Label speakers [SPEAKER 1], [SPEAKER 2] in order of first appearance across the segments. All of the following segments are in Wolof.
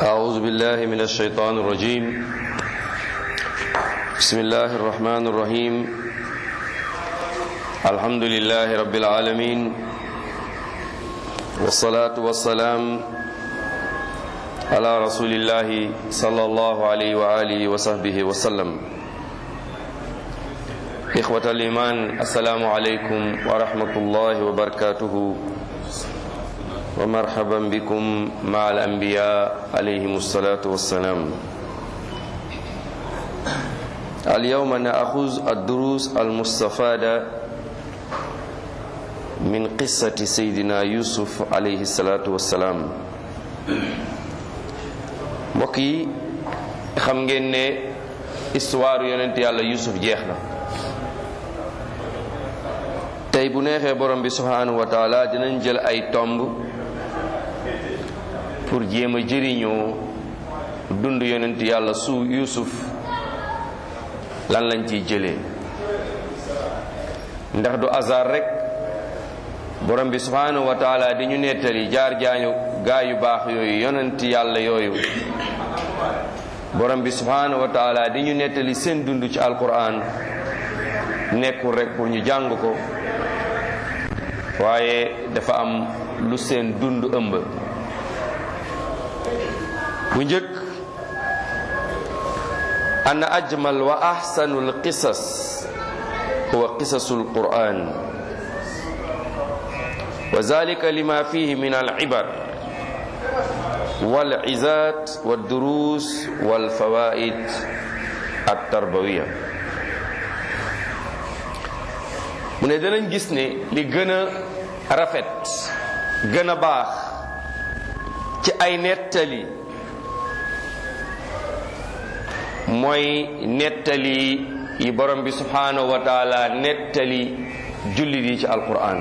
[SPEAKER 1] أعوذ بالله من الشيطان الرجيم بسم الله الرحمن الرحيم الحمد لله رب العالمين والصلاة والسلام على رسول الله صلى الله عليه وآله وصحبه وسلم إخوة الإيمان السلام عليكم ورحمة الله وبركاته ومرحبا بكم مع الأنبياء عليهم الصلاة والسلام اليوم نأخذ الدروس المستفادة من قصة سيدنا يوسف عليه الصلاة والسلام mbokk yi xam ngeen ne histoire yonent yàlla Yuusuf jeex na tey bu neexee borom bi subhanahu wa taala dinañ jël ay tomb pour jéem a jëriñoo dund yonent yàlla su Yuusuf lan lañ ciy jëlee ndax du hasard rek borom bi subhanahu wa taala di ñu nettali jaar jaañu gaa yu baax yooyu yonent yàlla yooyu borom bi subhanahu wa taala di ñu nettali seen dund ci alquran nekkul rek pour ñu jàng ko waaye dafa am lu seen dund ëmb bu njëkk an ajmal wa ahsanu alqisas huwa qisasu alquran wa zalika lima fihi min alibar والعزات والدروس والفوائد التربوية mu ne danañ gis ne li gën a rafet gën a baax ci ay nettali mooy nettali yi borom bi subhanahu wa taala nettali jullit yi ci alquran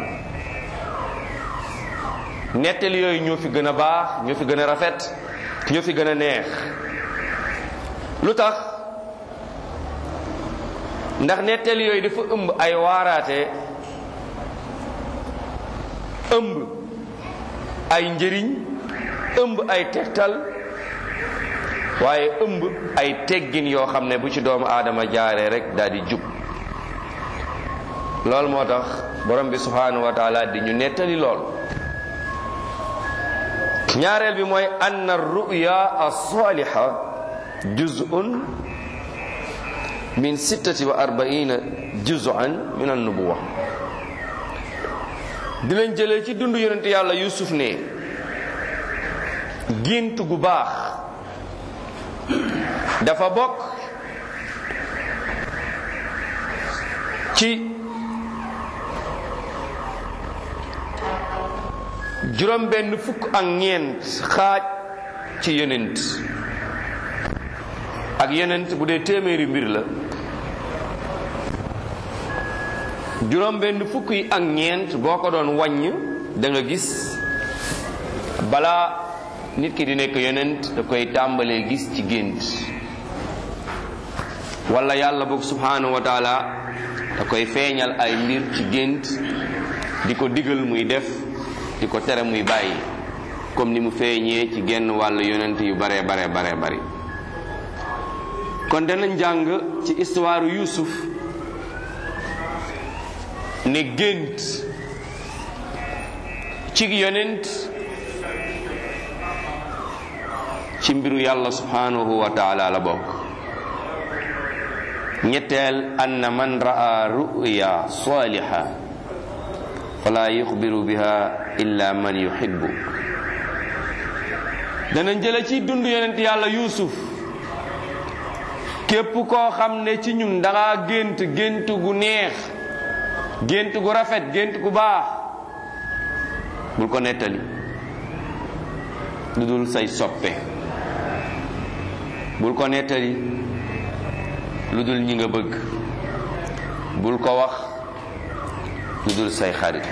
[SPEAKER 1] nettali yooyu ñoo fi gën a baax ñoo fi gën a rafet ñoo fi gën a neex lu tax ndax nettali yooyu dafa ëmb ay waaraate ëmb ay njëriñ ëmb ay tegtal waaye ëmb ay teggin yoo xam ne bu ci doomu aadama jaaree rek daal di jub loolu moo tax borom bi subhanahu wa taala di ñu nettali lool ñaareel bi mooy anna ruya as-saliha juz'un min sittati wa arbaina juz'an min an-nubuwa dinañ jëlee ci dund yonent yàlla yusuf ne gént gu baax dafa bokk ci juróom benn fukk ak ñeent xaaj ci yonent ak yonent bu dee téeméeri mbir la juróom benn fukk yi ak ñeent boo ko doon wàññ da nga gis balaa nit ki di nekk yonent da koy tàmbalee gis ci gént wala yàlla boog subhanahu wa taala da koy feeñal ay mbir ci gént di ko digal muy def di ko tere muy bàyyi comme ni mu feeñee ci genn wàllu yonent yu bare bare bare bari kon danañ jàng ci histoire Yuusuf ne gént ci yonent ci mbiru yàlla subhanahu wa taala la bokk ñetteel anna man ra'a ru'ya saliha fala yuxbiru biha illa man yuhibbu danañ jële ci dund yonent yàlla yuusuf képp koo xam ne ci ñun danga gént gént gu neex gént gu rafet gént gu baax bul ko nettali lu dul say soppe bul ko nettali lu dul ñi nga bëgg bul ko wax lu dul say xarit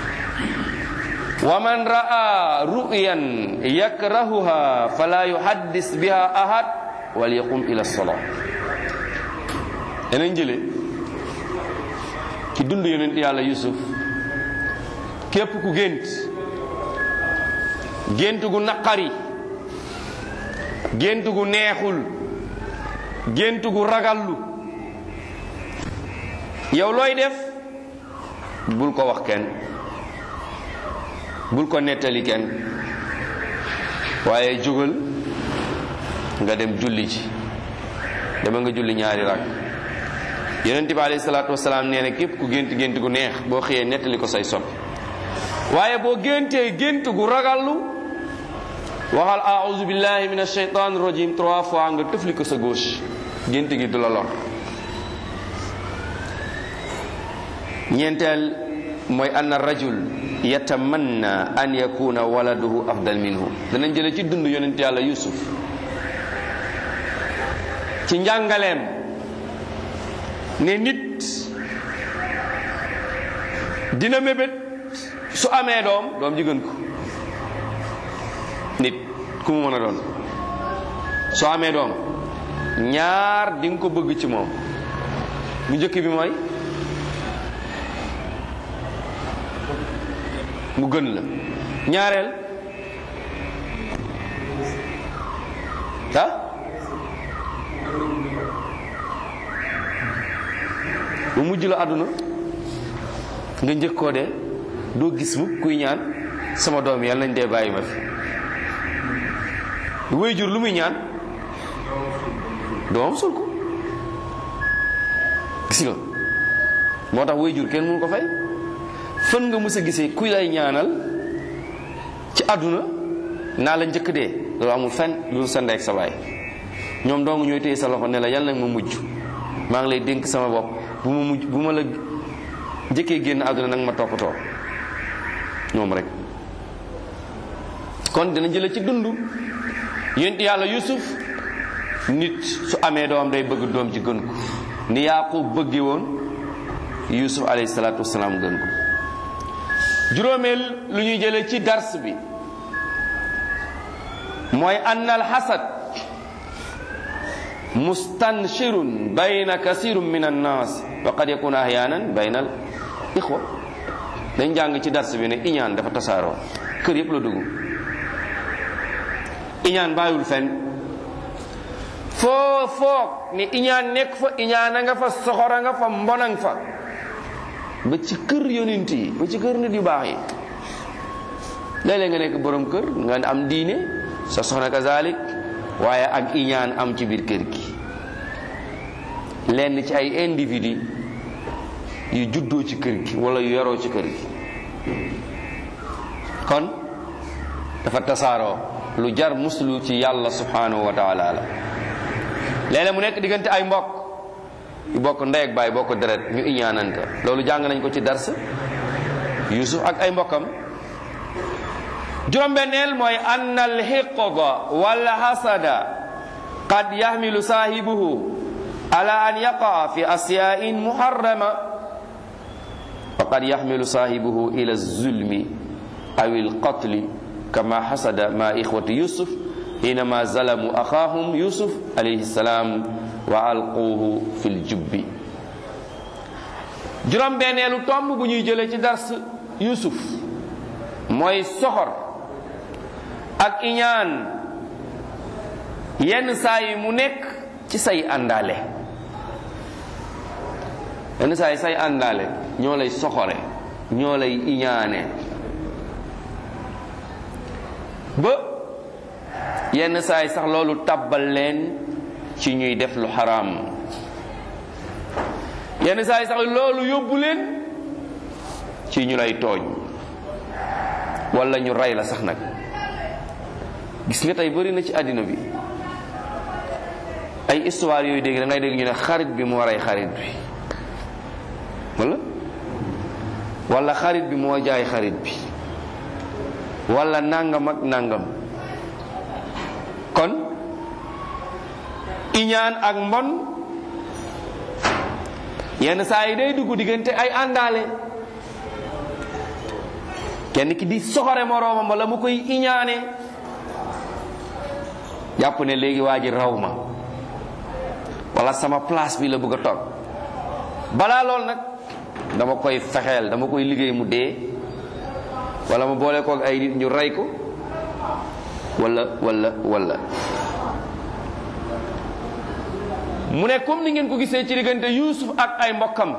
[SPEAKER 1] wa man ra'a ru'yan yakrahuha fala yuhaddis biha ahad wal yaqum ila sala danañ jële ci dund yonent yàlla yusuf képp ku gént gént gu naqari gént gu neexul gént gu ragallu yow looy def bul ko wax kenn bul ko nettali kenn waaye jógal nga dem julli ji dama nga julli ñaari rak yonent bi alayhi salaatu wasalaam nee na képp ku gént gént gu neex boo xëyee nettali ko say sopp waaye boo géntee gént gu ragallu waxal aouzu billahi min ashaytan rajim trois fois nga tëfli ko sa gauche gént gi du la lor ñeenteel mooy anna rajul yatamanna an yakuna waladuhu afdal minhu danañ jële ci dund yonent yàlla yusuf ci njàngaleem ne nit dina mébét su amee doom doom ji gën ko nit ku mu mën a doon soo amee doom ñaar di nga ko bëgg ci moom bu njëkk bi mooy mu gën la ñaareel ah mu mujj la àdduna nga njëkk koo de doo gis mukk kuy ñaan sama doom yàlla nañ dee bàyyi ma fi wéy jur lu muy ñaan doomam sul ko gis nga moo tax wéy jur kenn mënu ko fay fan nga mës a gisee kuy lay ñaanal ci àdduna naa la njëkk dee loolu amul fenn lu sa ndey ak sa baay ñoom dong ñooy téye sa loxo ne la yàlla nag ma mujj maa ngi lay dénk sama bopp bu ma mujj bu ma la njëkkee génn àdduna nag ma toppatoo ñoom rek kon dina jële ci dund yonent yàlla yusuf nit su amee doom day bëgg doom ji gën ko ni yaqub bëggee woon yusuf alayhi salaatu wasalaam gën ko juróomeel lu ñuy jële ci dars bi mooy ann alxasad mustanshirun bayna kasirun min annas wa qad yakun ahyanan bayna al ixwa dañ jàng ci dars bi ne iñaan dafa tasaaroo kër yépp la dugg iñaan bàyyiwul fenn foo foog ni iñaan nekk fa iñaan a nga fa soxora nga fa mbonang fa ba ci kër yonent yi ba ci kër nit yu baax yi léeg-léeg nga nekk borom kër nga am diine sa soxna kazalik waaye ak iñaan am ci biir kër gi lenn ci ay individu yu juddoo ci kër gi wala yu yaroo ci kër gi kon dafa tasaaroo lu jar muslu ci yàlla subhanahu wa taala la léeg-léeg mu nekk diggante ay mbokk yu bokk ndey ak baay bokk deret ñu iñaanante loolu jàng nañ ko ci dars yusuf ak ay mbokkam juróom-benneel mooy ann alxiqda wal hasada qad yaxmilu saahibuhu ala an yaqa fi asyain muharrama wa qad yaxmilu saahibuhu ila zulmi aw alqatli kama hasada ma ixwati yusuf حينما ظلموا أخاهم يوسف عليه السلام وألقوه في الجب juróom benneelu tomb bu ñuy jëlee ci dars Yusuf mooy soxor ak iñaan yenn saa yi mu nekk ci say àndaale yenn saa yi say àndaale ñoo lay soxore ñoo lay iñaane ba yenn saa yi sax loolu tàbbal leen ci ñuy def lu xaraam yenn saa yi sax loolu yóbbu leen ci ñu lay tooñ wala ñu rey la sax nag gis nga tey bëri na ci àddina bi ay histoire yooyu dégg da ngay dégg ñu ne xarit bi moo rey xarit bi wala wala xarit bi moo jaay xarit bi wala nangam ak nangam kon iñaan ak mbon yenn saa yi day dugg diggante ay àndaale kenn ki di soxore moroomam wala mu koy iñaane jàpp ne léegi waa ji raw ma wala sama place bi la bëgg a toog balaa lool nag dama koy fexeel dama koy liggéey mu dee wala ma boole koog ay nit ñu rey ko wala wala wala mu ne comme ni ngeen ko gisee ci diggante Yuusuf ak ay mbokkam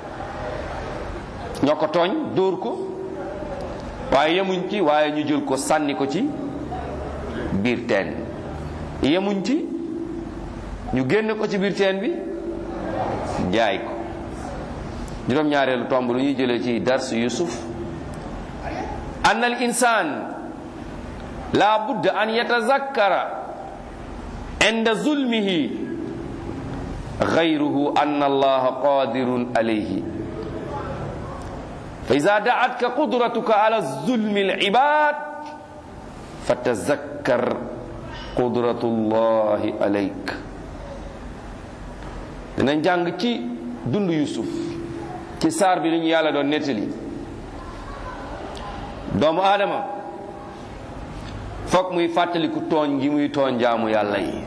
[SPEAKER 1] ñoo ko tooñ dóor ko waaye yemuñ ci waaye ñu jël ko sànni ko ci biir teen yemuñ ci ñu génn ko ci biir teen bi jaay ko juróom-ñaareelu tomb lu ñuy jëlee ci dars Yuusuf anna al insan la budda an yatazakkara inda zulmihi غيره أن الله قادر عليه فإذا دعتك قدرتك على الظلم العباد فتذكر قدرة الله عليك dinañ jàng ci dund Yusuf ci saar bi li ñu yàlla doon nettali doomu aadama foog muy fàttaliku tooñ gi muy tooñ jaamu yàlla yi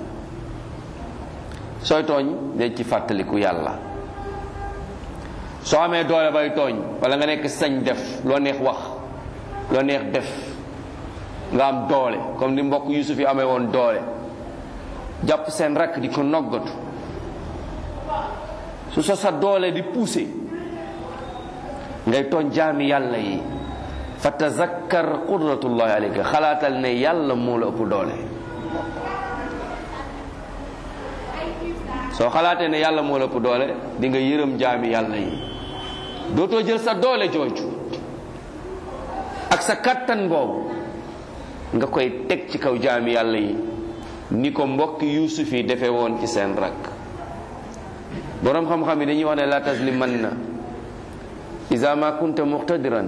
[SPEAKER 1] sooy tooñ day ci fàttaliku yàlla soo amee doole bay tooñ wala nga nekk sañ def loo neex wax loo neex def nga am doole comme ni mbokk Yusuf yi amee woon doole jàpp seen rakk di ko noggatu su so sa doole di pousser ngay tooñ jaami yàlla yi fa tazakkar qudratullahi alayka xalaatal ne yàlla moo la ëpp doole soo xalaatee ne yàlla moo la ëpp doole di nga yërëm jaami yàlla yi dootoo jël sa doole jooju ak sa kattan boobu nga koy teg ci kaw jaami yàlla yi ni ko mbokki yuusuf yi defee woon ci seen rakk boroom xam-xam yi dañuy wax ne la taslimanna iza ma kunta muqtadiran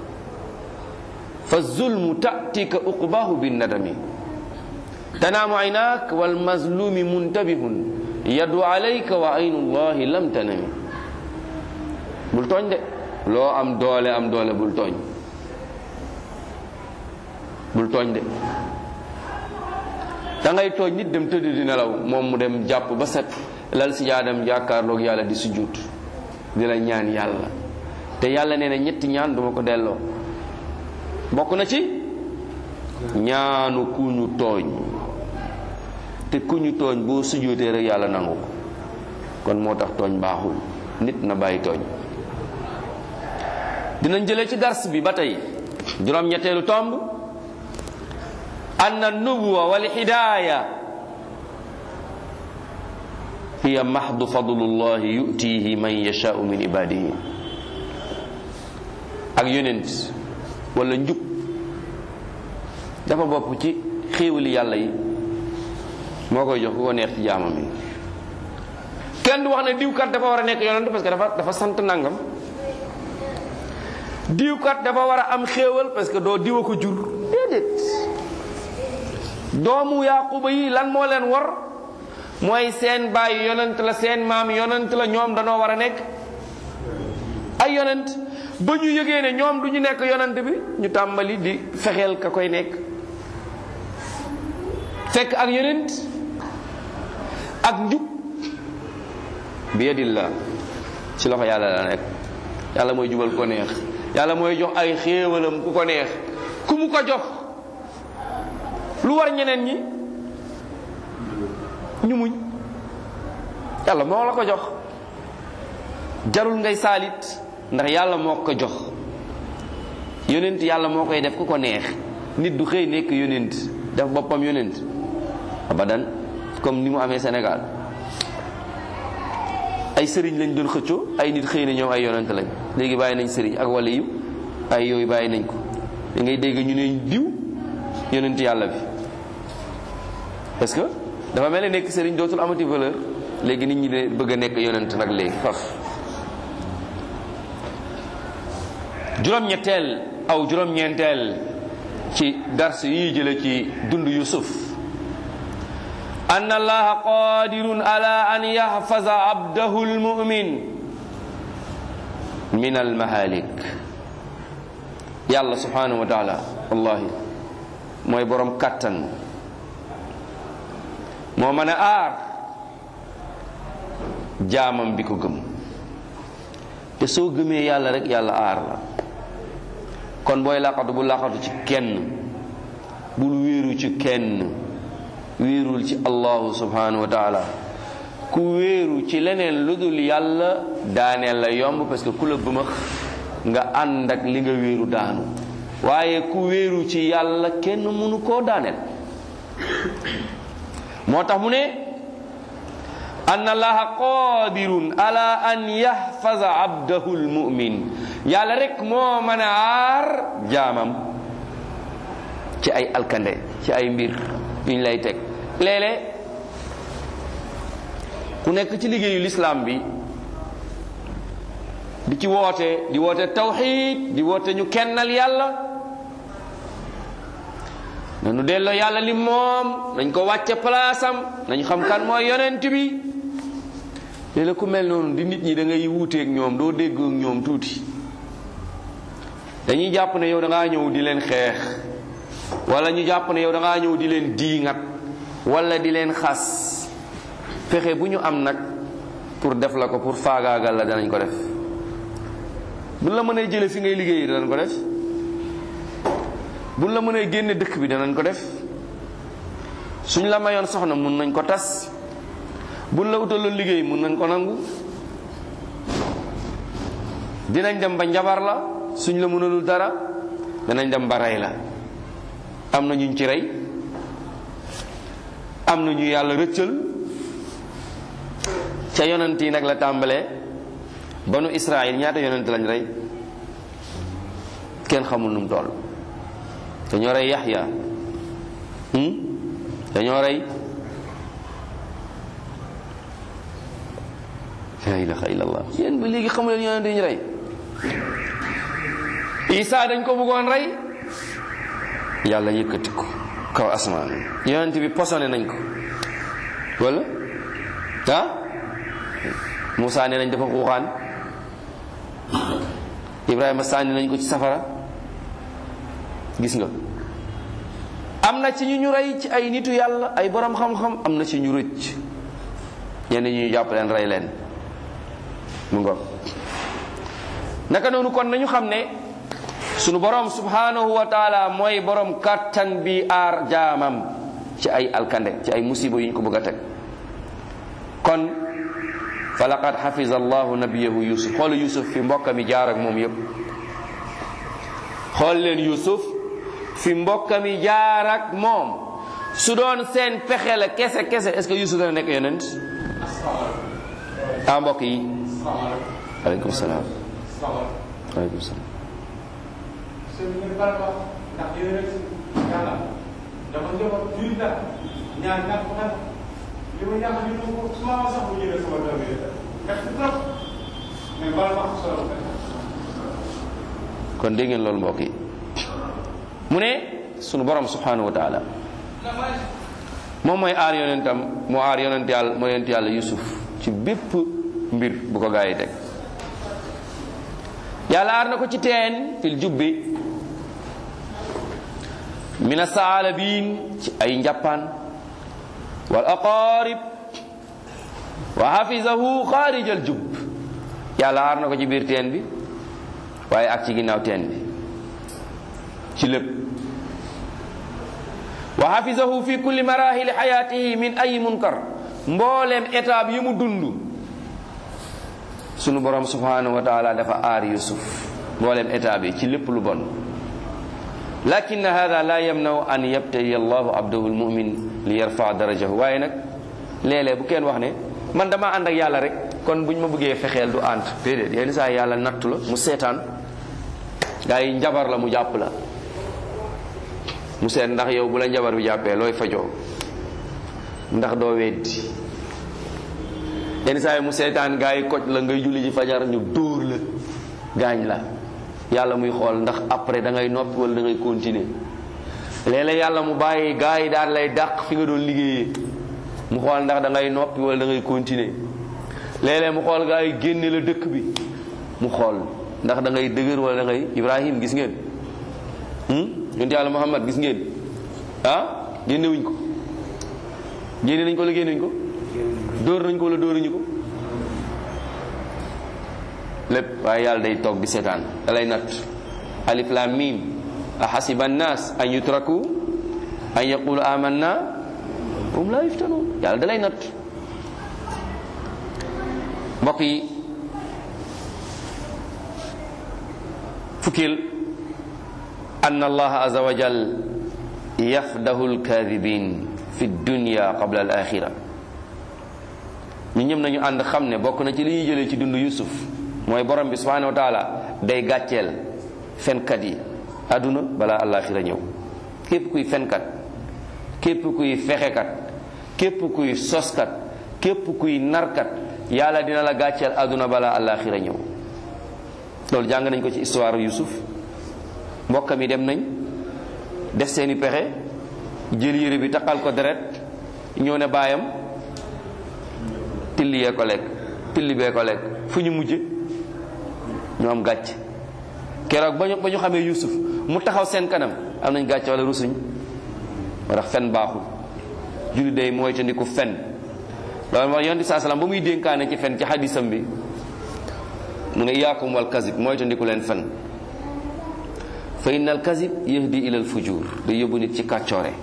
[SPEAKER 1] fa zulmu tatika uqbahu bin nadami tanaamu aynaak wal mazlumi muntabihun yadu alayka wa aynullahi lam tanami bul tooñ de loo am doole am doole bul tooñ bul tooñ de da ngay tooñ nit dem tëdd di nelaw moom mu dem jàpp ba set lal si jaadam jàkkaarloog yàlla di sujjuut di la ñaan yàlla te yàlla nee na ñetti ñaan duma ko delloo bokk na ci ñaanu ku ñu tooñ te ku ñu tooñ boo sujjóotee rek yàlla nangu ko kon moo tax tooñ baaxul nit na bàyyi tooñ dinañ jëlee ci dars bi ba tey juróom-ñetteelu tomb anna nubuwa wal hidaaya hiya mahdu fadlullahi yutihi man yashaau min ibadihi ak yonent wala njub dafa bopp ci xéewali yàlla yi moo koy jox ku ko neex ci jaamam yi kenn du wax ne diwkat dafa war a nekk yonent parce que dafa dafa sant nangam diwkat dafa war a am xéewal parce que doo diwa ko jur déedéet doomu yaquba yi lan moo leen war mooy seen baay yonent la seen maam yonent la ñoom danoo war a nekk ay yonent ba ñu yëgee ne ñoom du ñu nekk yonent bi ñu tàmbali di fexeel ka koy nekk fekk ak yonent ak njub bi yadillah ci loxo yàlla la nekk yàlla mooy jubal ko neex yàlla mooy jox ay xéewalam ku ko neex ku mu ko jox lu war ñeneen ñi ñu muñ yàlla moo la ko jox jarul ngay saalit ndax yàlla moo ko jox yonent yàlla moo koy def ku ko neex nit du xëy nekk yonent def boppam yonent abadan comme ni mu amee Sénégal ay sëriñ lañ doon xëccoo ay nit xëy na ñoom ay yonent lañ léegi bàyyi nañ sëriñ ak wala yu ay yooyu bàyyi nañ ko da ngay dégg ñu ne diw yonent yàlla bi parce que dafa mel ne nekk sëriñ dootul amati valeur léegi nit ñi de bëgg a nekk yonent nag léegi faf juróom-ñetteel aw juróom-ñeenteel ci dars yi jële ci dund yusuf anna allaha qadirun ala an yahfaza abdahu almu'min min almahalik yàlla subhanahu wa taala wallahi mooy borom kàttan moo mën a aar jaamam bi ko gëm te soo gëmee yàlla rek yàlla aar la kon booy laqatu bu laqatu ci kenn bul wéeru ci kenn wéerul ci allahu subhanahu wa taala ku wéeru ci leneen lu dul yàlla daaneel la yomb parce que ku la bëmax nga ànd ak li nga wéeru daanu waaye ku wéeru ci yàlla kenn mënu koo daaneel moo tax mu ne an allaha qadirun ala an yahfaza abdahu almumin yàlla rek moo mën a aar jaamam ci ay alkande ci ay mbir yuñ lay teg léeg-léeg ku nekk ci liggéeyu lislaam bi di ci woote di woote tawxid di woote ñu kennal yàlla nanu delloo yàlla li moom nañ ko wàcce palaasam nañ xam kan mooy yonent bi léeg-léeg ku mel noonu di nit ñi da ngay wuuteeg ñoom doo dégg ak ñoom tuuti dañuy jàpp ne yow da ngaa ñëw di leen xeex wala ñu jàpp ne yow da ngaa ñëw di leen diingat wala di leen xas fexe bu ñu am nag pour def la ko pour faagaagal la danañ ko def buñ la mënee jële fi ngay liggéey danañ ko def buñ la mënee génne dëkk bi danañ ko def suñ la mayoon soxna mun nañ ko tas buñ la utaloon liggéey mun nañ ko nangu dinañ dem ba njabar la suñ la mënalul dara danañ dem ba rey la am na ñuñ ci rey am na ñu yàlla rëccal ca yonent yi nag la tàmbalee banu Israël ñaata yonent lañ rey kenn xamul nu mu toll dañoo rey Yaxya dañoo rey la ilaha illallah yéen ba léegi xamu leen yonent yi ñu rey Isa dañ ko bëggoon rey yàlla yëkkati ko kaw asmaan yonent bi posone nañ ko wala ah Moussa nee nañ dafa xuuxaan Ibrahima sànni nañ ko ci safara gis nga am na ci ñu ñu rey ci ay nitu yàlla ay borom xam-xam am na ci ñu rëcc ñenn ñi ñu jàpp leen rey leen mu ngoog naka noonu kon nañu xam ne sunu borom subhanahu wa taala mooy borom kàttan bi aar jaamam ci ay alkande ci ay musiba yu ñu ko bëgg a teg kon fa laqad xafiza allahu nabiyahu yusuf xool yusuf fi mbokka mi jaar ak moom yépp xool leen yusuf fi mbokka mi jaar ak moom su doon seen pexe la kese kese est ce que yusuf dana nekk yonent ah mbokk yi aleykum salaam aleykum salaam
[SPEAKER 2] li ma jaaxal ñu ne ko su ma sax bu jëlee sama doom yi def trop mais bala ma solo
[SPEAKER 1] kon dégg ngeen loolu mbokk yi mu ne sunu borom subhanahu wa taala moom mooy aar yonentam moo aar yonent yàlla moo yonent yàlla yusuf ci bépp mbir bu ko gaa yi teg yàlla aar na ko ci teen fil jubbi mina saalabiin ci ay njàppaan wal aqarib wa hafizahu xaarij al jub yàlla aar na ko ci biir teen bi waaye ak ci ginnaaw teen bi ci lépp wa hafizahu fi kulli marahili xayaatihi min ay munkar mbooleem étape yi mu dund sunu borom subhanahu wa taala dafa aar yusuf mbooleem étape yi ci lépp lu bon lakin hada la yamnaw an yabtali allahu abdahu almumin li yarfa darajahu waaye nag léeg-léeg bu kenn wax ne man dama ànd ak yàlla rek kon buñ ma bëggee fexeel du ànd déedéet yenn saa yàlla nattu la mu seetaan gaa yi njabar la mu jàpp la mu seet ndax yow bu la njabar bi jàppee looy fajoo ndax doo weddi yenn saa yi mu seetaan gaa yi koj la ngay julli ji fajar ñu dóor la gaañ la yàlla muy xool ndax après da ngay noppi wala da ngay continuer léeg-léeg yàlla mu bàyyi gaa yi daal lay dàq fi nga doon liggéeyee mu xool ndax da ngay noppi wala da ngay continuer léeg-léeg mu xool gaa yi génne la dëkk bi mu xool ndax da ngay dëgër wala da ngay Ibrahim gis ngeen yonent yàlla Muhammad gis ngeen ah génne wuñ ko génne nañ ko wala génne wuñ ko dóor nañ ko wala dóoruñu ko lépp waaye yàlla day toog di seetaan da lay natt alif lam mim a xasiba annas an yutraku an yaqulu amanna hum la yuftanun yàlla da lay natt mbokk yi fukkil anna allaha azza wa jal yafdahu alkadibin fi dunya qabla al axira ñu ñëm nañu ànd xam ne bokk na ci li ñuy jëlee ci dund yusuf mooy borom bi subhanahu wa taala day gàcceel fenkat yi àdduna balaa alaxira ñëw képp kuy fenkat képp kuy fexekat képp kuy soskat képp kuy narkat yàlla dina la gàcceel àdduna balaa alaxira ñëw loolu jàng nañ ko ci histoire yusuf mbokkam yi dem nañ def seeni pexe jël yére bi taqal ko deret ñëw ne baayam tilli yee ko lekk tilli bee ko lekk fu ñu mujje ñu am gàcc keroog ba ñu ba ñu xamee yusuf mu taxaw seen kanam am nañ gàcc wala rusuñ moo tax fen baaxul julli day mooy te ndiku fen loolu moo yonent saa salaam ba muy dénkaane ci fen ci xadisam bi mu ne iyaakum wal kazib mooy te ndiku leen fen fa inna al kazib yahdi ila al fujur day yóbbu nit ci kàccoore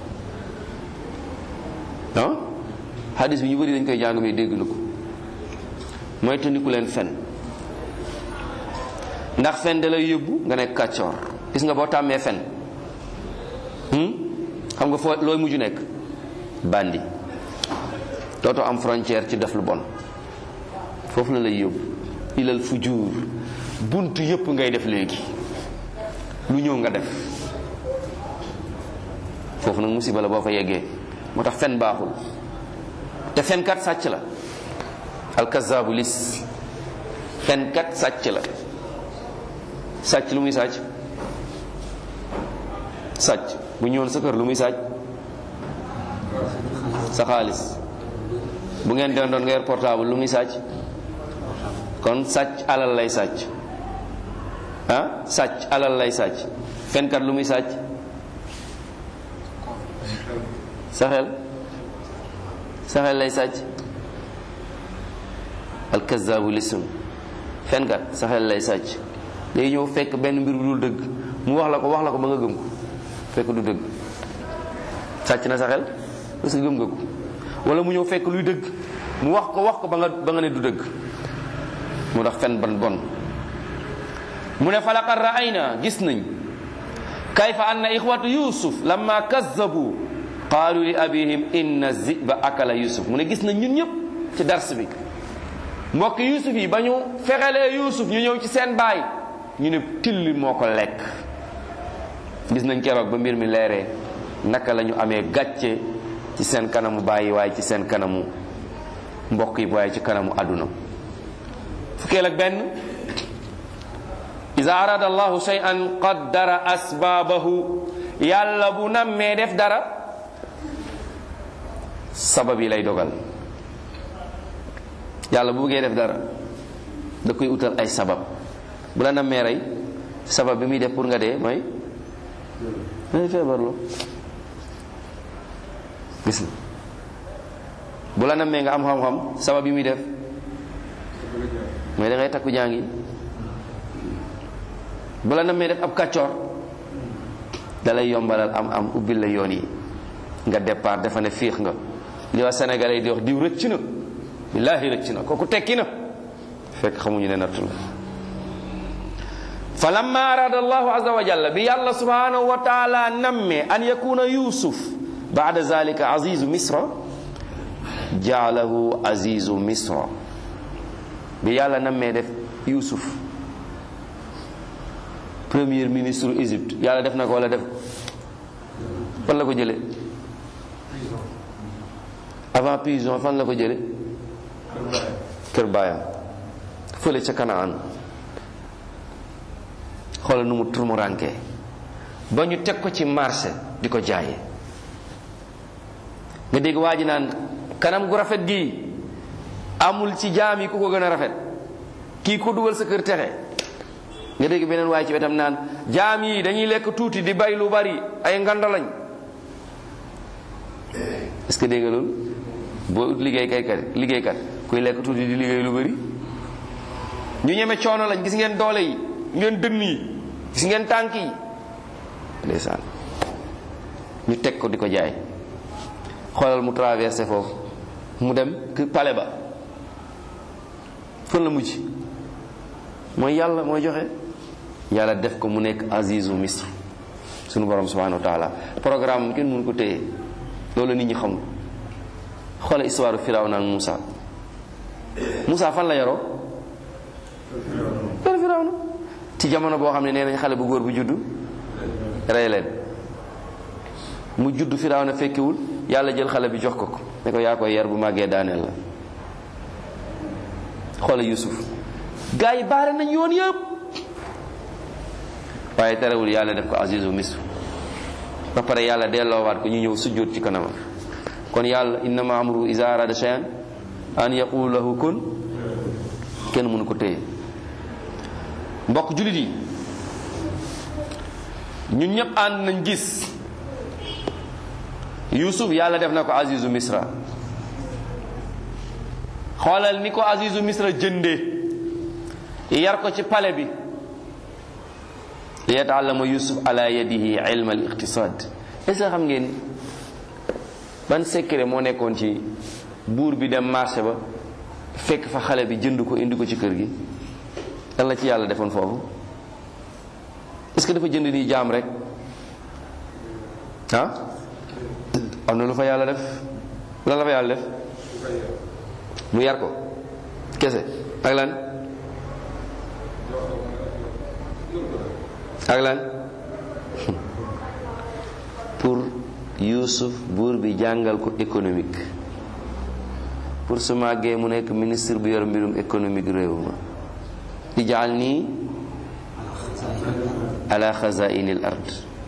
[SPEAKER 1] ah xadis bi ñu bëri dañ koy jàng mais dégg na ko mooy te ndiku leen fen ndax fen da lay yóbbu nga nekk kàccoor gis nga boo tàmmee fen xam nga foo looy mujj nekk bandi dootoo am frontière ci def lu bon foofu la lay yóbbu ilal fujur bunt yépp ngay def léegi lu ñëw nga def foofu nag musiba la boo fa yeggee moo tax fen baaxul te fenkat sàcc la alkazaabu lis fenkat sàcc la sàcc lu muy sàcc sàcc bu ñëwoon sa kër lu muy sàcc sa xaalis bu ngeen doon doon nga yor portable lu muy sàcc kon sàcc alal lay sàcc ah sàcc alal lay sàcc fenkat lu muy sàcc sa xel sa xel lay sàcc alkazaabu lisum fenkat sa xel lay sàcc day ñëw fekk benn mbir bu dul dëgg mu wax la ko wax la ko ba nga gëm ko fekk du dëgg sàcc na sa xel parce que gëm nga ko wala mu ñëw fekk luy dëgg mu wax ko wax ko ba nga ba nga ne du dëgg mu tax fen ban bon mu ne falaqad ra'ayna gis nañ kayfa anna ixwatu yusuf lamma kazzabu qaalu li abihim inna ziba akala yusuf mu ne gis nañ ñun ñëpp ci dars bi mbokk yusuf yi ba ñu fexelee yusuf ñu ñëw ci seen baay ñu ne till moo ko lekk gis nañ keroog ba mbir mi leeree naka la ñu amee gàcce ci seen kanamu bàyyi waaye ci seen kanamu mbokk yi waaye ci kanamu àdduna fukkeel ak benn iza arada allahu shay'an qaddara asbaabahu yàlla bu nammee def dara sabab yi lay dogal yàlla bu bëggee def dara da koy utal ay sabab bu la nammee rey sabab bi muy def pour nga dee mooy may feebarloo gis nga bu la nammee nga am xam-xam sabab yi muy def mooy da ngay takku jàngi bu la nammee def ab kàccoor da lay yombalal am am ubbil la yoon yi nga départ dafa ne fiix nga li waa sénégalais yi di wax diw rëcc na billaahi rëcc na kooku tekki na fekk xamuñu ne nattu la fa lamma arada allahu azza wa jalla bi yàlla subhanahu wa taala namme an yakuna yusuf baada zalika azizu misra jaalahu azizu misra bi yàlla nammee def yusuf premier ministre Égypte yàlla def na ko wala def fan la ko jële avant prison fan la ko jële kër baayam fële ca Kanaan xoolal nu mu turmurankee ba ñu teg ko ci marché di ko jaaye nga dégg waa ji naan kanam gu rafet gi amul ci jaam yi ku ko gën a rafet kii ko dugal sa kër texe nga dégg beneen waaye ci wetam naan jaam yi dañuy lekk tuuti di bay lu bari ay nganda lañ est-ce que dégg nga loolu boo ut liggéey kay kat liggéeykat kuy lekk tuuti di liggéey lu bari ñu ñeme coono lañ gis ngeen doole yi ngeen dënn yi gis ngeen tànk yi ndeysaan ñu teg ko di ko jaay xoolal mu traversé foofu mu dem pale ba fan la mujj mooy yàlla mooy joxe yàlla def ko mu nekk azizu misr sunu borom subhanahu wa taala programme kenn mënu ko téye loolu nit ñi xamul xoola histoire Firawna ak Moussa Moussa fan la yaroo kër Firawna ci jamono boo xam ne nee nañ xale bu góor bu juddu rey leen mu judd Firawna fekkiwul yàlla jël xale bi jox ko ko ne ko yaa koy yar bu màggee daaneel la xoola Yusuf gaa yi baare nañ yoon yëpp waaye terewul yàlla def ko azizu misr ba pare yàlla delloowaat ko ñu ñëw sujjóot ci kanamam kon yàlla innama amruhu iza arada shay'an an yaqulu lahu kun kenn mënu ko téye mbokk jullit yi ñun ñëpp ànd nañ gis Yusuf yàlla def na ko azizu misra xoolal ni ko azizu misra jëndee yar ko ci pale bi li yataallama yusuf ala yadihi ilma al iqtisad est ce que xam ngeen ban secret moo nekkoon ci buur bi dem marché ba fekk fa xale bi jënd ko indi ko ci kër gi lan la ci yàlla defoon foofu est ce que dafa jënd nii jaam rek ah am na lu fa yàlla def lan la fa yàlla def mu yar ko kese ak lan ak lan pour Youssouf buur bi jàngal ko économique pour su màggee mu nekk ministre bu yor mbirum économique réew ma ijaal nii ala xazainil ard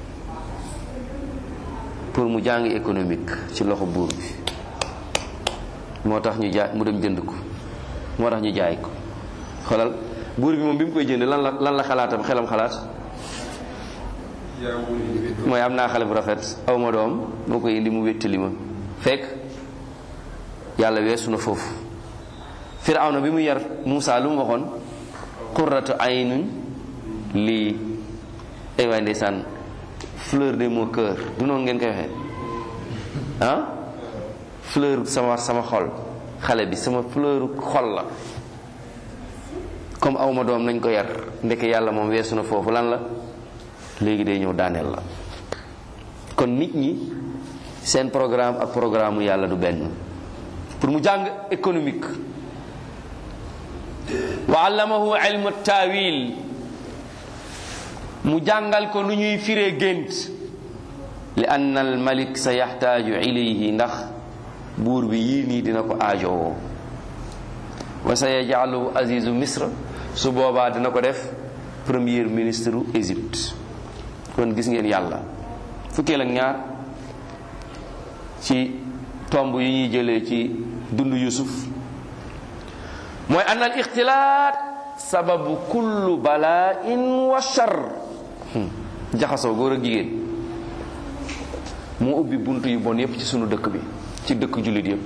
[SPEAKER 1] pour mu jàng économique ci loxo buur bi moo tax ñu jaay mu dem jënd ko moo tax ñu jaay ko xoolal buur bi moom bi mu koy jënd lan la lan la xalaatam xelam xalaat mooy am naa xale bu rafet aw ma doom moo koy indi mu wéttali ma fekk yàlla weesu na foofu firawna bi mu yar Muusa lu mu waxoon qurratu aynun lii ay waay ndeysaan fleur de mon cœur du noonu ngeen koy waxee ah fleur sama sama xol xale bi sama fleur xol la comme aw ma doom nañ ko yar ndeke yàlla moom weesu na foofu lan la léegi day ñëw daaneel la kon nit ñi seen programme ak programme mu yàlla du benn pour mu jàng économique wa allamahu ilmu taawil mu jàngal ko nu ñuy firee gént li ann al malik sa yaxtaaju ilayhi ndax buur bi yii nii dina ko aajowoo wa sa yajaaluhu azizu misra su boobaa dina ko def premier ministre u Égypte kon gis ngeen yàlla fukkeel ak ñaar ci tomb yu ñuy jëlee ci dund Yusuf mooy an al ixtilaat sababu kullu balaain wa shar jaxasoo góor ak jigéen moo ubbi bunt yu bon yépp ci sunu dëkk bi ci dëkk jullit yépp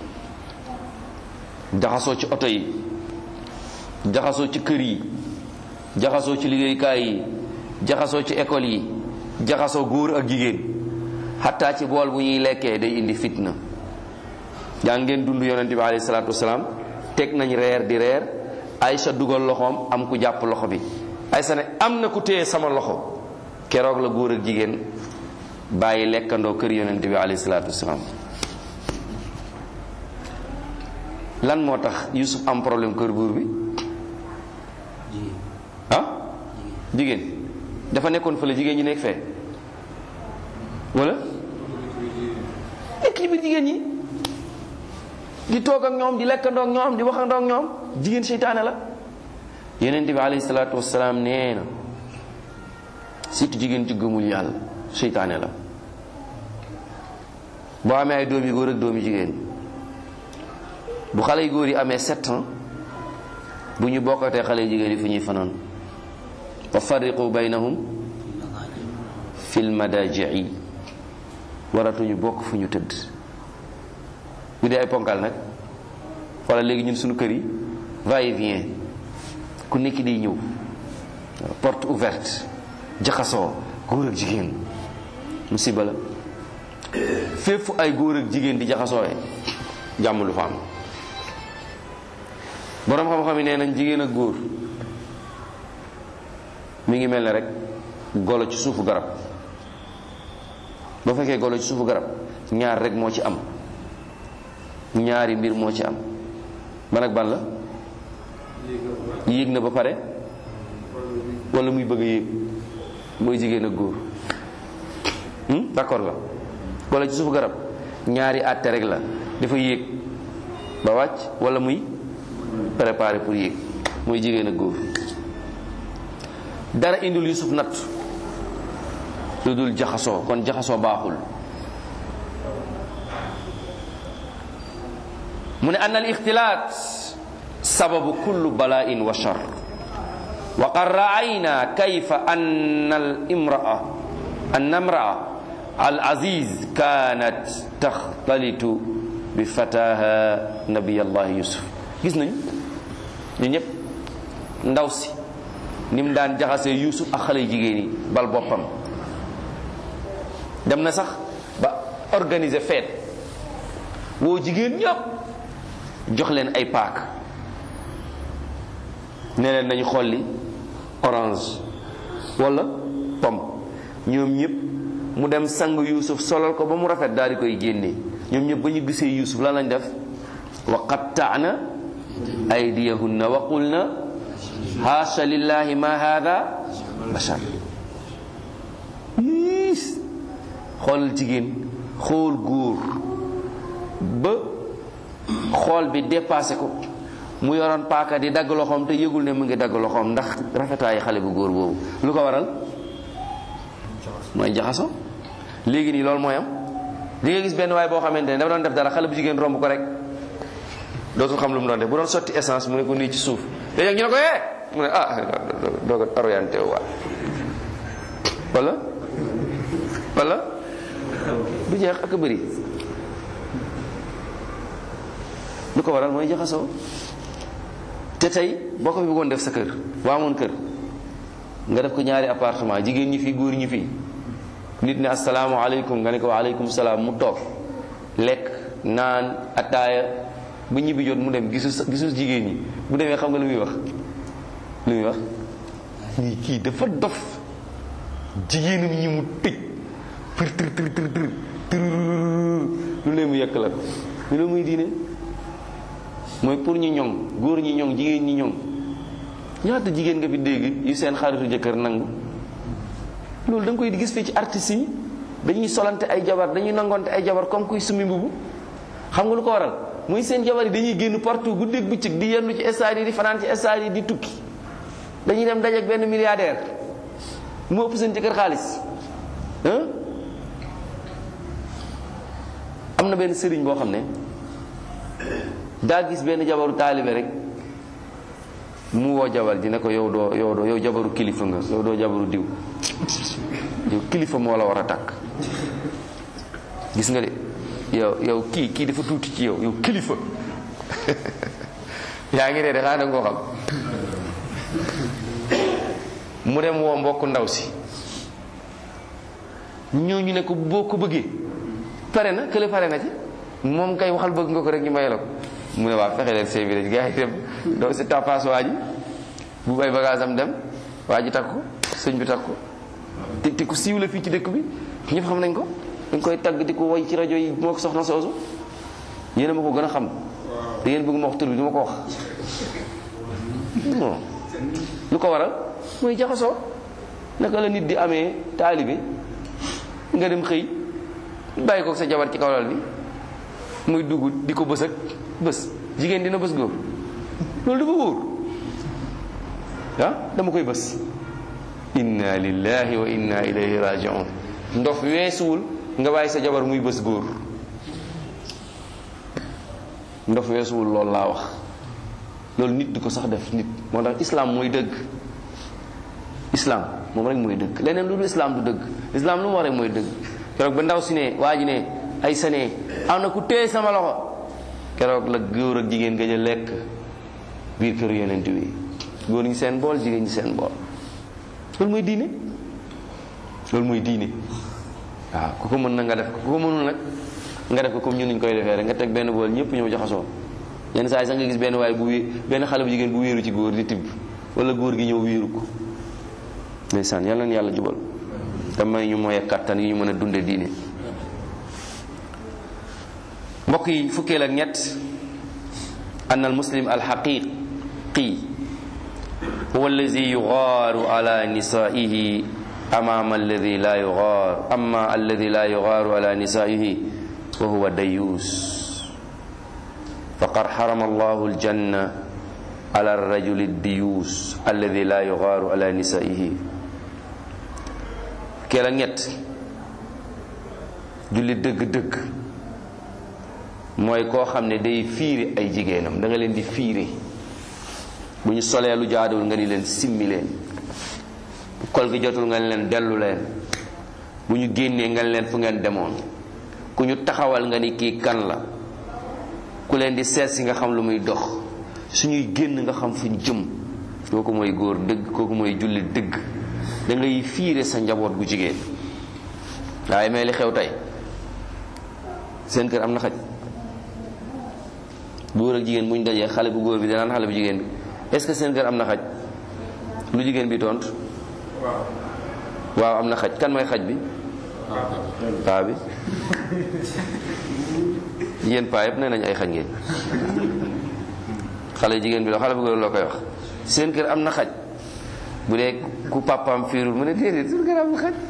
[SPEAKER 1] jaxasoo ci oto yi jaxasoo ci kër yi jaxasoo ci liggéeykaay yi jaxasoo ci école yi jaxasoo góor ak jigéen xataa ci bool bu ñuy lekkee day indi fitna yaa ngeen dund yonent bi alayhi salaatu wasalaam teg nañ reer di reer Aysa dugal loxoom am ku jàpp loxo bi Aysa ne am na ku téye sama loxo keroog la góor ak jigéen bàyyi lekkandoo kër yonent bi alayhi salaatu wasalaam lan moo tax Yusuf am problème kër buur bi ah jigéen dafa nekkoon fële jigéen ñi nekk fee wala nekk ci biir jigéen ñi di toog ak ñoom di lekkandoo ak ñoom di waxandoo ak ñoom jigéen seytaane la yonent bi alayhi salaatu wasalaam nee na surtout jigéen ci gëmul yàlla seytaane la boo amee ay doom yu góor ak doom yu jigéen bu xale yu góor yi amee sept ans bu ñu bokkatee xale yu jigéen yi fu ñuy fanaan wa farriqu baynahum fil madajii waratuñu bokk fu ñu tëdd bu dee ay ponkal nag wala léegi ñun suñu kër yi va et vient ku nekk di ñëw porte ouverte jaxasoo góor ak jigéen musiba la fépp fu ay góor ak jigéen di jaxasoowe jàmm lu fa am boroom xam-xam yi nee nañ jigéen ak góor mi ngi mel ne rek golo ci suufu garab boo fekkee golo ci suufu garab ñaar rek moo ci am ñaari mbir moo ci am ban ak ban la yéeg na ba pare wala muy bëgg a yéeg mooy jigéen ak góor d'accord la wala ci suufu garab ñaari àtte rek la dafa yéeg ba wàcc wala muy préparé pour yéeg mooy jigéen ak góor dara indul Yusuf natt lu dul jaxasoo kon jaxasoo baaxul mu ne anna al ixtilaat sababu kullu bala'in wa shar wa qad ra'ayna kayfa anna al imra'a anna imra'a al aziz kanat taxtalitu bi fataha nabiyallahi yusuf gis nañ ñu ñëpp ndaw si ni mu daan jaxasee yusuf ak xale jigéen yi bal boppam dem na sax ba organiser fête woo jigéen ñëpp jox leen ay paak ne leen nañu xolli orange wala pomme ñoom ñëpp mu dem sang yuusuf solal ko ba mu rafet daal di koy génne ñoom ñëpp ba ñu gisee yuusuf lan lañ def wa qatta'na aydiyahunna wa qulna haasha lillahi ma hada bashar yiis xoolal jigéen xool góor ba xool bi dépassé ko mu yoroon paaka di dagg loxoom te yëgul ne mu ngi dagg loxoom ndax rafetaayu xale bu góor boobu lu ko waral mooy jaxaso léegi nii loolu mooy am di nga gis benn waay boo xamante ne dafa doon def dara xale bu jigéen romb ko rek dootul xam lu mu doon def bu doon sotti essence mu ne ko nii ci suuf léegi ñu ne ko yee mu ne ah doo ko orienté wu waat wala wala du jeex ak bëri lu ko waral mooy jaxasoo te tey boo ko fi bëggoon def sa kër waa amoon kër nga def ko ñaari appartement jigéen ñi fii góor ñi fii nit ne asalaamaaleykum nga ne ko waaleykum salaam mu toog lekk naan ataaya ba ñibbi jot mu dem gisu gisu jigéen ñi bu demee xam nga lu muy wax lu muy wax nii kii dafa dof jigéenam ñi mu tëj për tër tër tër tër tër lu leen mu yekk la ko lu la muy diine mooy pour ñu ñoŋ góor ñi ñoŋ jigéen ñi ñoŋ ñaata jigéen nga fi dégg yu seen xaritu jëkkër nangu loolu da nga koy gis fii ci artistes yi dañuy solante ay jabar dañuy nangonte ay jabar comme kuy sumi mbubu xam nga lu ko waral muy seen jabar yi dañuy génn partout guddeeg bëccëg di yendu ci stade yi di fanaan ci stade yi di tukki dañuy dem dajeek benn milliardaire mu ëpp seen jëkkër xaalis am na benn sëriñ boo xam ne daa gis benn jabaru taalibe rek mu woo jabar ji ne ko yow doo yow doo yow jabaru kilifa nga yow doo jabaru diw yow kilifa moo la war a takk gis nga de yow yow kii kii dafa tuuti ci yow yow kilifa yaa ngi dee de xanaa da nga koo xam mu dem woo mbokk ndaw si ñooñu ne ko boo ko bëggee pare na kële pare na ci moom kay waxal bëgg nga ko rek ñu may la ko mu ne waa fexe leen sëy bi rek gars yi dem doo si tapaas waa ji bu bay bagage am dem waa ji takk ko sëñ bi takk ko te te ku siiw la fii ci dëkk bi ñëpp xam nañ ko dañ koy tagg di ko woy ci rajo yi moo ko soxna soosu yéen a ma ko gën a xam da ngeen bëgg ma wax tur bi du ma ko wax non lu ko waral mooy jaxasoo naka la nit di amee taalibe nga dem xëy bàyyi ko sa jabar ci kawlal bi muy dugg di ko bës ak bës jigéen dina bës góor loolu dafa wóor ah dama koy bës inna lillahi wa inna ilayhi rajiun ndof weesuwul nga bàyyi sa jabar muy bës góor ndof weesuwul loolu laa wax loolu nit di ko sax def nit moo tax islam mooy dëgg islam moom rek mooy dëgg leneen lu dul islam du dëgg islam lu mu wax rek mooy dëgg keroog ba ndaw si ne waa ji ne ay sane am na ku téye sama loxo keroog la góor ak jigéen gëj a lekk biir kër yonent wi góor ñi seen bool jigéen ñi seen bool loolu mooy diine loolu mooy diine waaw ku ko mën na nga def ko ku ko mënul nag nga def ko comme ñun ñu koy defee rek nga teg benn bool ñëpp ñëw jaxasoo yenn saa yi sax nga gis benn waay bu wé benn xale bu jigéen bu wéeru ci góor di tibb wala góor gi ñëw wéeru ko ndeysaan yàlla na yàlla jubal te may ñu mooy kattan yi ñu mën a dunde diine mbokk yi fukkeel ak ñett an al muslim al xaqiqi huwa allazi yugaaru ala nisaihi amama alladi la yugaar amma alladi la yugaaru ala nisaihi wa huwa dayuus faqad xarama allahu aljanna ala arrajuli diyuus alladi la yugaaru ala nisaihi fukkeel ak ñett julli dëgg-dëgg mooy koo xam ne day fiire ay jigéenam da nga leen di fiire bu ñu solee lu jaaduwul nga ni leen simmi leen bu kol gi jotul nga ni leen dellu leen bu ñu génnee nga ni leen fu ngeen demoon ku ñu taxawal nga ni kii kan la ku leen di seet si nga xam lu muy dox suñuy génn nga xam fu ñu jëm kooku mooy góor dëgg kooku mooy julli dëgg da ngay fiire sa njaboot gu jigéen waaye mais li xew tey seen kër am na xaj góor ak jigéen bu ñu dajee xale bu góor bi danaan xale bu jigéen bi est-ce que seen kër am na xaj lu jigéen bi tont waaw am na xaj kan mooy xaj bi paa bi yéen paa yëpp nee nañ ay xaj ngeen xale jigéen bi la xale bu góor loo koy wax seen kër am na xaj bu dee ku papaam fiirul mu ne déedéet seen kër am na xaj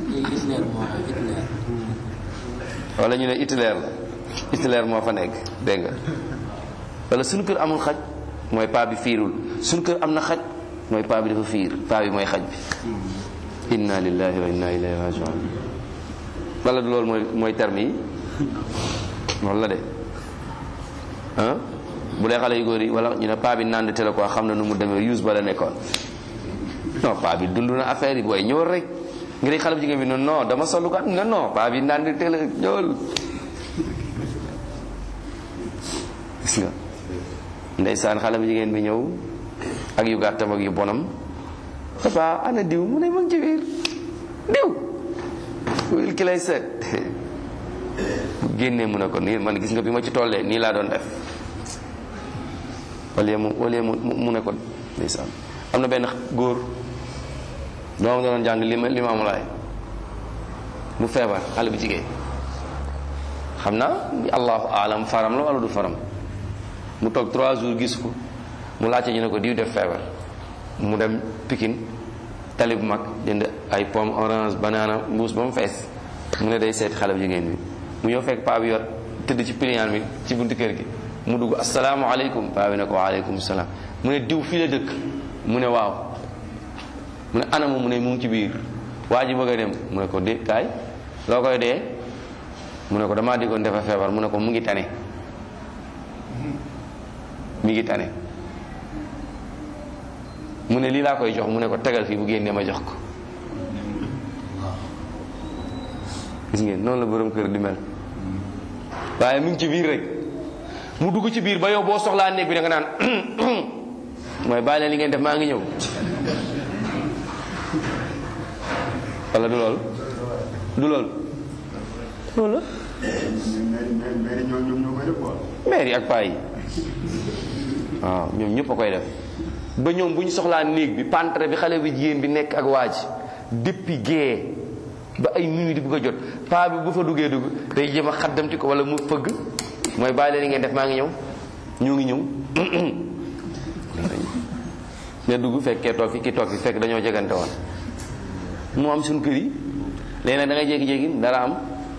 [SPEAKER 1] wala ñu ne Hitler la Hitler moo fa nekk dégg nga wala suñu kër amul xaj mooy paa bi fiirul suñu kër am na xaj mooy paa bi dafa fiir paa bi mooy xaj bi inna lillahi wa inna ilayhi rajiun wala du loolu mooy mooy terme yi loolu la de ah bu dee xale yu góor yi wala ñu ne paa bi naan te la quoi xam na nu mu demee use ba la nekkoon non paa bi dund na affaire yi booy ñëwal rek nga dégg xale bu jigéen bi non non dama solu kat non non paa bi naan te la ñëwal gis nga ndeysaan xale bu jigéen bi ñëw ak yu gàttam ak yu bonam papa ana diw mu ne ma ngi ci biir diw wil ki lay seet bu génnee mu ne ko nii man gis nga bi ma ci tollee nii laa doon def wala mu wala mu mu ne ko ndeysaan am na benn góor doomam doon jàng li ma li ma amulaay mu feebar xale bu jigéen xam naa allahu alam faram la wala du faram mu toog trois jours gis ko mu laajte ñu ne ko diw def feebar mu dem Pikine tali bu mag jënd ay pomme orange banana mbuus ba mu fees mu ne day seeti xale bu jigéen bi mu ñëw fekk paa bi yor tëdd ci piliyaan bi ci buntu kër gi mu dugg asalaamaaleykum paa bi ne ko waaleykum salaam mu ne diw fii la dëkk mu ne waaw mu ne anam mu ne mu ngi ci biir waa ji bëgg a dem mu ne ko dé kaay loo koy dee mu ne ko damaa diggoon dafa feebar mu ne ko mu ngi tane mi ngi tane mu ne lii laa koy jox mu ne ko tegal fii bu génnee ma jox ko gis ngeen noonu la borom kër di mel waaye mi ngi ci biir rek mu dugg ci biir ba yow boo soxlaa néeg bi da nga naan mooy bàyyi leen li ngeen def maa ngi ñëw wala du lool du lool loolu la maire yi ak paa yi waaw ñoom ñëpp a koy def ba ñoom bu ñu soxlaa néeg bi pantre bi xale bi jigéen bi nekk ak waa ji depuis gée ba ay minuit di bëgg a jot paa bi bu fa duggee dugg day jëm a xaddamti ko wala mu fëgg mooy bàyyi leen li ngeen def maa ngi ñëw ñoo ngi ñëw nga dugg fekkee toog fi ki toog fi fekk dañoo jegante woon mu am suñu kër yi léegi nag da ngay jékki-jékki dara am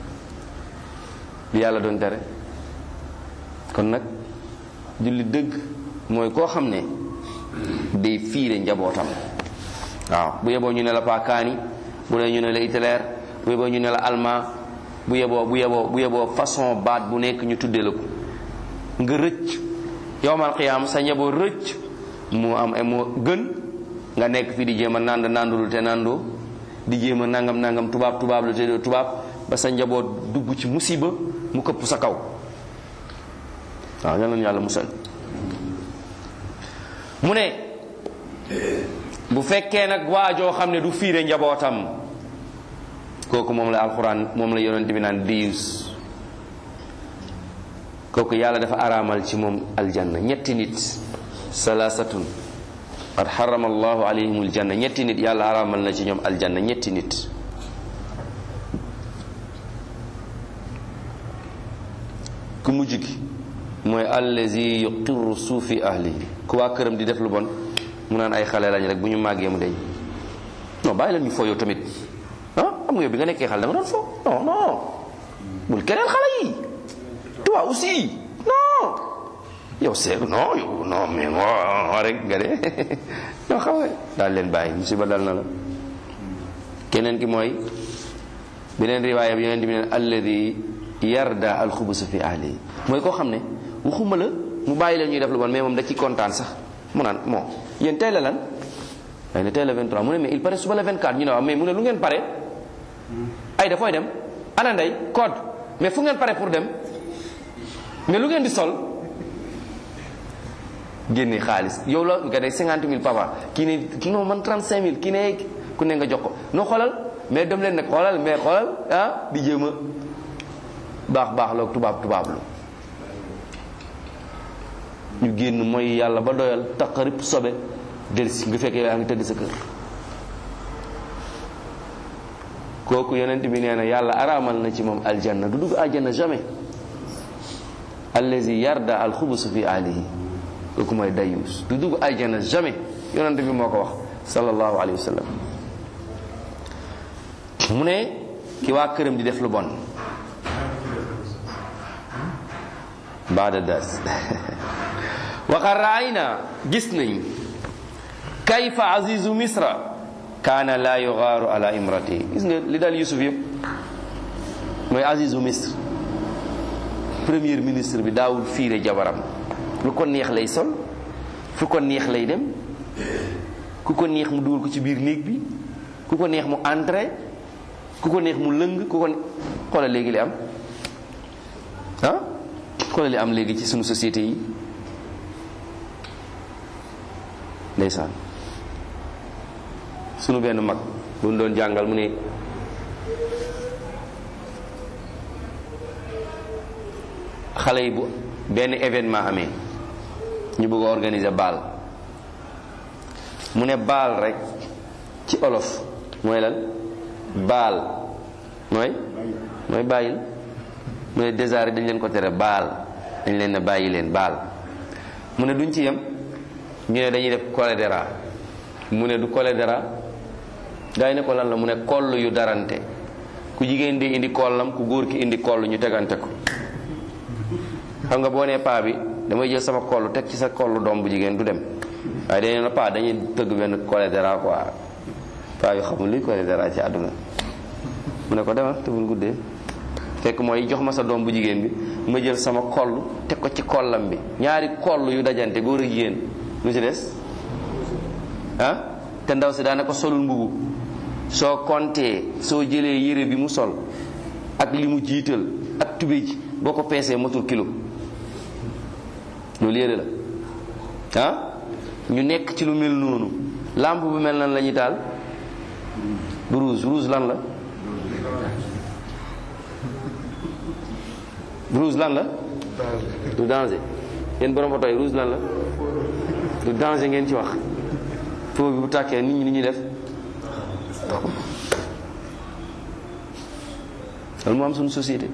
[SPEAKER 1] li yàlla doon tere kon nag julli dëgg mooy koo xam ne day fiire njabootam waaw bu yeboo ñu ne la paakaani bu dee ñu ne la Hitler bu yeboo ñu ne la allemand bu yeboo bu yeboo bu yeboo façon baat bu nekk ñu tuddee la ko nga rëcc yowmal qiyaam sa njaboot rëcc mu am moo gën nga nekk fii di jéem a nand nandulu te nandoo di jéem a nangam nangam tubaab tubaab lu te tubaab ba sa njaboot dugg ci musiba mu këpp sa kaw waaw yal na yàlla musal mu ne bu fekkee nag waajoo xam ne du fiire njabootam kooku moom la alxuraan moom la yonent bi naan diis kooku yàlla dafa araamal ci moom aljanna ñetti nit salaasatun qad xarama allahu alayhim aljanna ñetti nit yàlla araamal na ci ñoom aljanna ñetti nit ku mujj gi mooy allazi yuqirru suufi ahlihi ku waa këram di def lu bon mu naan ay xale lañ rek bu ñu màggee mu deñ non bàyyi leen ñu foo yow tamit ah am nga yow bi nga nekkee xale da nga doon foo non non bul keneen xale yi toi aussi non yow c'est non yow non mais non rek nga de non xam nga daal leen bàyyi musiba dal na la keneen ki mooy beneen riwaaya bi yeneen di neen alladi yarda alxubusa fi ahlihi mooy koo xam ne waxuma la mu bàyyi leen ñuy def lu bon mais moom da ci kontaan sax mu naan bon yéen tey la lan ay ne tey la 23 mu ne mais il paraît suba la 24 ñu ne waaw mais mu ne lu ngeen pare ay dafooy dem ana ndey code mais fu ngeen pare pour dem mais lu ngeen di sol génne xaalis yow la nga ne 50 000 papa kii ne kii non man 35 000 kii ne ku ne nga jox ko noo xoolal mais dem leen nag xoolal mais xoolal ah di jéem a baax baax la tubaab tubaab lu ñu génn mooy yàlla ba doyal taqarib sobe delsi nga fekkee yaa ngi tëdd sa kër kooku yonent bi nee na yàlla araamal na ci moom aljanna du dugg aljanna jamais allazi yarda alxubusu fi alihi kooku mooy dayus du dugg aljanna jamais yonent bi moo ko wax sallallahu alayhi wa sallam mu ne ki waa këram di def lu bon baada das waqad raayna gis nañ kayfa azizu misra kaana la yugaaru ala imrati gis nga li daal yusuf yëpp mooy azizu misr premier ministre bi daawul fiire jabaram lu ko neex lay sol fu ko neex lay dem ku ko neex mu dugal ko ci biir néeg bi ku ko neex mu entré ku ko neex mu lëng ku ko xoolal léegi li am ah xoolal li am léegi ci sunu société yi ndeysaan sunu benn mag bu ñu doon jàngal mu ne xale yi bu benn événement amee ñu bëgg a organiser baal mu ne baal rek ci olof mooy lan baal mooy mooy bàyyil mu ne déjà dañ leen ko tere baal dañ leen ne bàyyi leen baal mu ne duñ ci yem ñu ne dañuy def cholédéra mu ne du cholédéra gaa yi ne ko lan la mu ne koll yu darante ku jigéen di indi kollam ku góor ki indi koll ñu tegante ko xam nga boo nee paa bi damay jël sama koll teg ci sa kollu doom bu jigéen du dem waaye dañu ne paa dañuy tëgg benn cholédéra quoi paa yu xamul luy cholédéra ci àdduna mu ne ko demal te bul guddee fekk mooy jox ma sa doom bu jigéen bi ma jël sama koll teg ko ci kollam bi ñaari koll yu dajante góor ak jigéen lu ci des ah te ndaw si daana ko solul mbubu soo kontee soo jëlee yére bi mu sol ak li mu jiital ak tubéy ji boo ko peesee matul kilo loolu yére la ah ñu nekk ci lu mel noonu lampe bu mel nan la ñuy taal bu rouge rouge lan la rouge lan la du danger yéen borom oto yi rouge lan la du danger ngeen ci wax foo bi bu tàkkee nit ñi ni ñuy def loolu moo am suñu société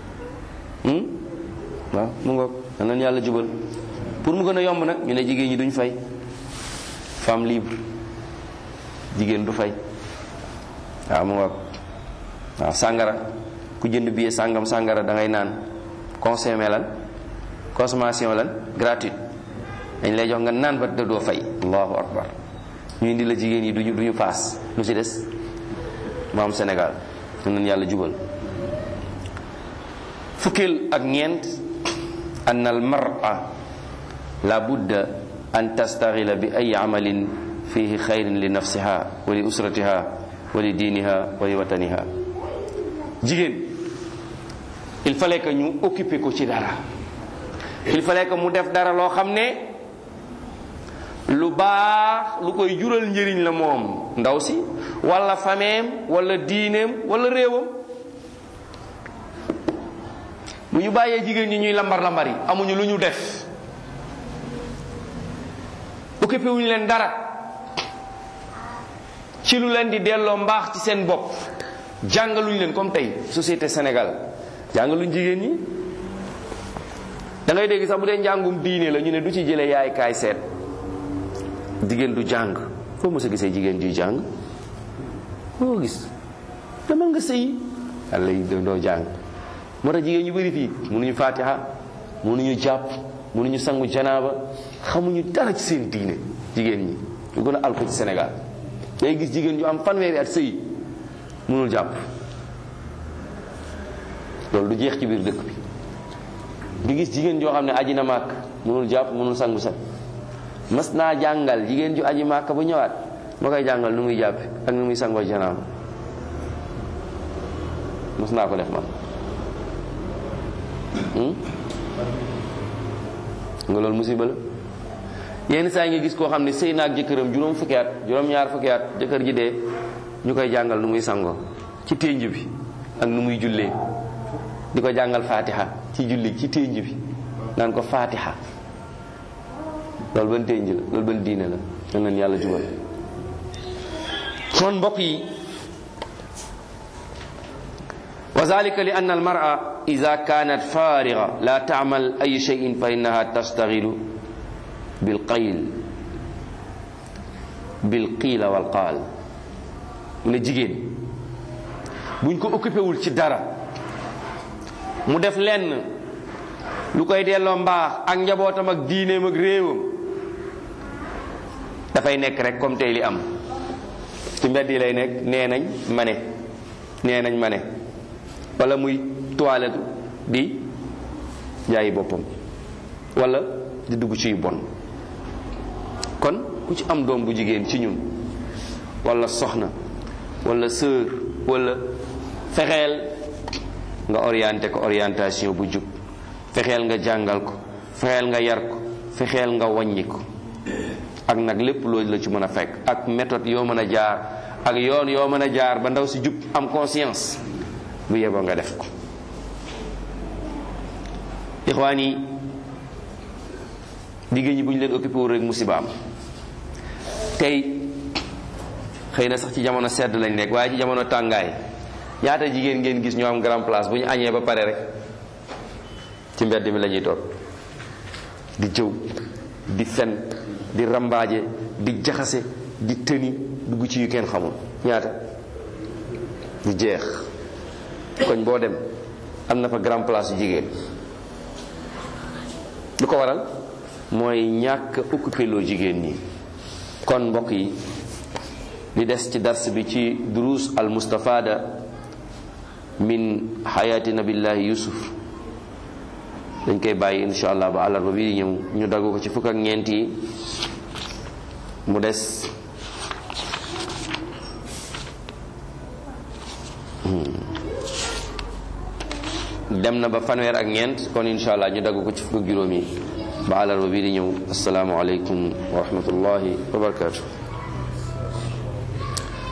[SPEAKER 1] waaw mu ngoog dan leen yàlla jubal pour mu gën a yomb nag ñu ne jigéen ñi duñ fay femme libre jigéen du fay waaw mu ngoog waaw sàngara ku jënd billet sàngam sàngara da ngay naan consommer lan consommation lan gratuite dañ lay jox nga naan ba doo fay allahu akbar ñu indi la jigéen yi duñu duñu paas lu ci des mu am Sénégal ñu nañ yàlla jubal fukkil ak ñeent an al mar'a la budda an tastaghila bi ay amalin fihi xayrin li nafsiha wa li usratiha wa li diiniha wa li wataniha jigéen il fallait que ñu occuper ko ci dara il fallait que mu def dara loo xam ne lu baax lu koy jural njëriñ la moom ndaw si wala fameem wala diineem wala réewam bu ñu bàyyee jigéen ñi ñuy lambar lambar yi amuñu lu ñu def occupé wuñu leen dara ci lu leen di delloo mbaax ci seen bopp jàngaluñ leen comme tey société Sénégal jàngaluñ jigéen ñi da ngay dégg sax bu dee njàngum diine la ñu ne du ci jële yaay kaay seet jigéen du jàng foo mos a gisee jigéen juy jàng foo gis demal nga sëyi yàlla yi doo jàng moo tax jigéen ñu bëri fii mënuñu fatiha mënuñu jàpp mënuñu sangu janaaba xamuñu dara ci seen diine jigéen ñi ñu gën a alko ci Sénégal day gis jigéen ñu am fanweeri at sëyi mënul jàpp loolu du jeex ci biir dëkk bi di gis jigéen joo xam ne aji na màkk mënul jàpp mënul sangu sax mas naa jàngal jigéen ju aji màkk bu ñëwaat ma koy jàngal nu muy jàpp ak nu muy sangoo janaaba mas naa ko def man nga loolu musiba la yenn saa yi nga gis koo xam ne sëy na ak jëkkëram juróom fukki at juróom-ñaar fukki at jëkkër ji dee ñu koy jàngal nu muy sangoo ci ténj bi ak nu muy jullee di ko jàngal fatiha ci julli ci ténj bi naan ko fatiha loolu ban ténj la loolu ban diine la nan leen yàlla jubal kon mbokk yi wa zalika li anna almar'a ida kanat fariga la ta'mal ay shay'in fa innaha tastaghilu bil qayl bil qiila wal qaal mu ne jigéen buñ ko occupé wul ci dara mu def lenn lu koy delloo mbaax ak njabootam ak diineem ak réewam dafay nekk rek comme tey li am ci mbedd yi lay nekk nee nañ ma ne nee nañ ma ne wala muy toilette di jaayi boppam wala di dugg ci yu bon kon ku ci am doom bu jigéen ci ñun wala soxna wala sœur wala fexeel nga orienté ko orientation bu jub fexeel nga jàngal ko fexeel nga yar ko fexeel nga wàññi ko ak nag lépp loolu la ci mën a fekk ak méthode yoo mën a jaar ak yoon yoo mën a jaar ba ndaw si jub am conscience bu yeboo nga def ko ixwaan yi jigéen ñi bu ñu leen occupé wu rek musiba am tey xëy na sax ci jamono sedd lañ nekk waaye ci jamono tàngaay ñaata jigéen ngeen gis ñoo am grand place bu ñu añee ba pare rek ci mbedd mi la ñuy toog di jëw di fen di rambaaje di jaxase di tëni dugg ci yu kenn xamul ñaata di jeex koñ boo dem am na fa grand place yu jigéen lu ko waral mooy ñàkk occupé loo jigéen ñi kon mbokk yi li des ci dars bi ci duruus al mustafada min xayaati nabillahi yusuf dañ koy bàyyi insha allah ba àllarba bi di ñëw ñu daggu ko ci fukk ak ñeent yi mu des dem na ba fanweer ak ñeent kon insha allah ñu dagg ko ci fukk ak juróom yi ba àllarba bii di ñëw asalaamualeykum wa rahmatullahi wa barakatuh